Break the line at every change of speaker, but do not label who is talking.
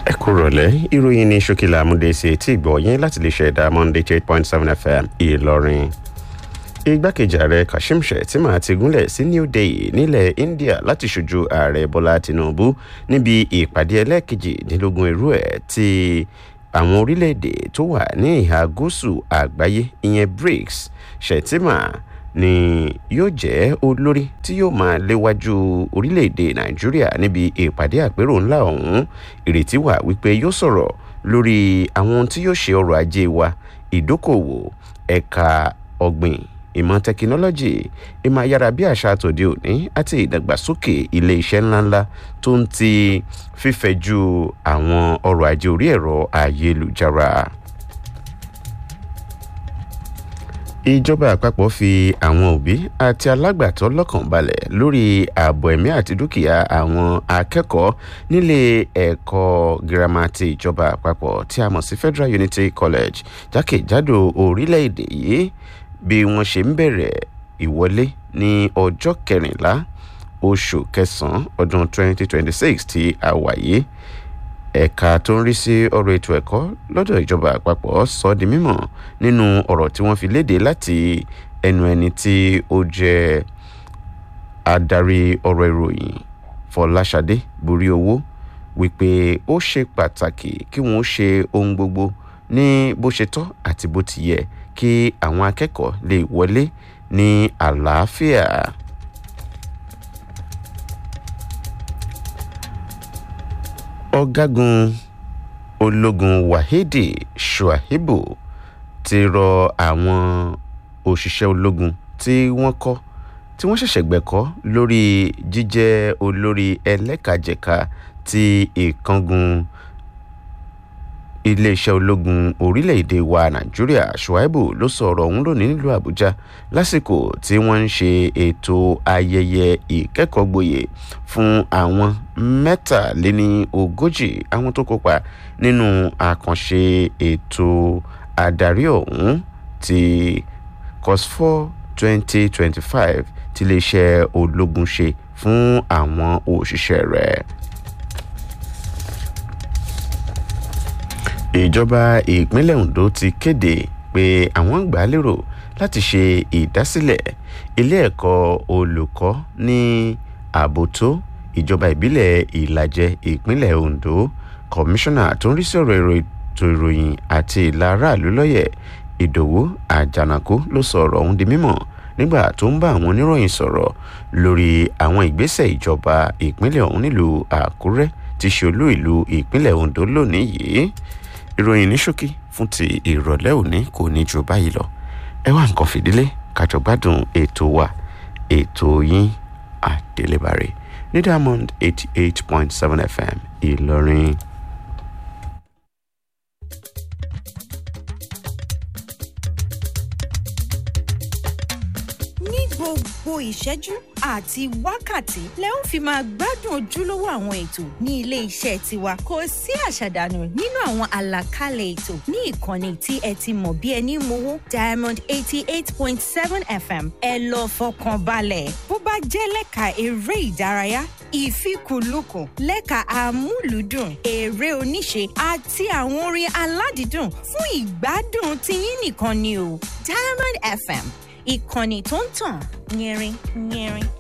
ẹ kú rọ̀lẹ́ ìròyìn ní ṣókìlà amúdèsè tí ìgbọ̀ yín láti lè ṣẹ̀dá monday eight point seven fm ìlọrin igbákejì ààrẹ kashim shettima ti gúnlẹ̀ sí new delhi nílẹ̀ india láti ṣojú ààrẹ bọ́lá tinubu níbi ìpàdé ẹlẹ́ẹ̀kejìdínlógún irú ẹ̀ ti àwọn orílẹ̀-èdè tó wà ní ìhà gúúsù àgbáyé ìyẹn brics shettima ni yóò jẹ́ olórí tí yóò máa léwájú orílẹ̀-èdè nàìjíríà níbi ìpàdé àpérò ńlá ọ̀hún ìrètí wà wípé yóò sọ̀rọ̀ lórí àwọn ohun tí yóò ṣe ọrọ̀ ajé wa ìdókòwò ẹ̀ka ọ̀gbìn ìmọ̀ tẹkinọ́lọ́jì ìmọ̀ ayárabíàṣá tòde òní àti ìdàgbàsókè ilé iṣẹ́ ńláńlá tó ń ti fífẹ̀jú àwọn ọrọ̀ ajé orí ẹ̀rọ ayélujára. ìjọba àpapọ̀ fi àwọn òbí àti alágbàtọ́ lọ́kàn balẹ̀ lórí ààbò ẹ̀mí àti dúkìá àwọn akẹ́kọ̀ọ́ nílé ẹ̀kọ́ girama ti ìjọba àpapọ̀ tí a mọ̀ sí federal unity college jákèjádò orílẹ̀-èdè yìí bí wọ́n ṣe ń bẹ̀rẹ̀ ìwọlé ní ọjọ́ kẹrìnlá oṣù kẹsàn-án ọdún 2026 tí a wà yìí ẹ̀ka tó ń rí sí ọ̀rọ̀ ètò ẹ̀kọ́ lọ́dọ̀ ìjọba àpapọ̀ sọ di mímọ̀ nínú ọ̀rọ̀ tí wọ́n fi léde láti ẹnu ẹni tí ó jẹ́ adarí ọ̀rọ̀ ìròyìn fọláṣadé borí owó wípé ó ṣe pàtàkì kí wọ́n ṣe ohun gbogbo ní bó ṣe tọ́ àti bó ti yẹ kí àwọn akẹ́kọ̀ọ́ lè wọlé ní àlàáfíà. ọ̀gágun ológun wahidi shuaibu ti rọ àwọn òṣìṣẹ́ ológun tí wọ́n kọ́ tí wọ́n ṣẹ̀ṣẹ̀ gbẹ̀kọ́ lórí jíjẹ́ olórí ẹlẹ́kajẹ̀ka ti ìkángun iléeṣẹ́ ológun orílẹ̀-èdè wa nàìjíríà shuaibu ló sọ ọ̀rọ̀ ọ̀hún lónìí nílùú àbújá lásìkò tí wọ́n ń ṣe ètò ayẹyẹ ìkẹ́kọ̀ọ́gboyè fún àwọn mẹ́tàléní ogójì àwọn tó kópa nínú àkànṣe ètò adarí ọ̀hún ti cosfor twenty twenty five tí iléeṣẹ́ ológun ṣe fún àwọn òṣìṣẹ́ rẹ̀. ìjọba ìpínlẹ̀ ondo ti kéde pé àwọn gbà á lérò láti ṣe ìdásílẹ̀ ilé ẹ̀kọ́ olùkọ́ ní àbótó ìjọba ìbílẹ̀ ìlàjẹ ìpínlẹ̀ ondo kọmíṣánná tó ń rí sí ọ̀rọ̀ ètò ìròyìn àti ìlà aráàlú lọ́yẹ̀ ìdòwú àjànàkú ló sọ ọ̀rọ̀ ọ̀hún di mímọ̀ nígbà tó ń bá àwọn oníròyìn sọ̀rọ̀ lórí àwọn ìgbésẹ̀ ìjọba ìpínlẹ̀ ọ̀hún nílùú àkúrẹ́ ti ṣe olú ìlú ìpínlẹ̀ ondo lónìí yìí ìròyìn ní ṣókí fún ti ìrọ̀lẹ́ òní kò ní ju báyìí lọ ẹ wá nǹkan fìdílé kájọ gbádùn ètò wa ètò yín àdélébàrè ní diamond eighty eight point seven fm ìlọrin.
ní gbogbo ìṣẹ́jú àti wákàtí lẹ ó fi máa gbádùn ojúlówó àwọn ètò ní ilé iṣẹ́ tiwa kò sí àṣàdànù nínú àwọn àlàkalẹ̀ ètò ní ìkànnì tí ẹ ti mọ̀ bí ẹni mowó diamond eighty eight point seven fm ẹ lọ fọkàn balẹ̀ bó bá jẹ́ lẹ́ka eré ìdárayá ìfikùnlukùn lẹ́ka amúlùúdùn eré oníṣe àti àwọn orin aládìídùn fún ìgbádùn tiyín nìkan ni o diamond fm ìkànnì tó ń tàn yẹrin yẹrin.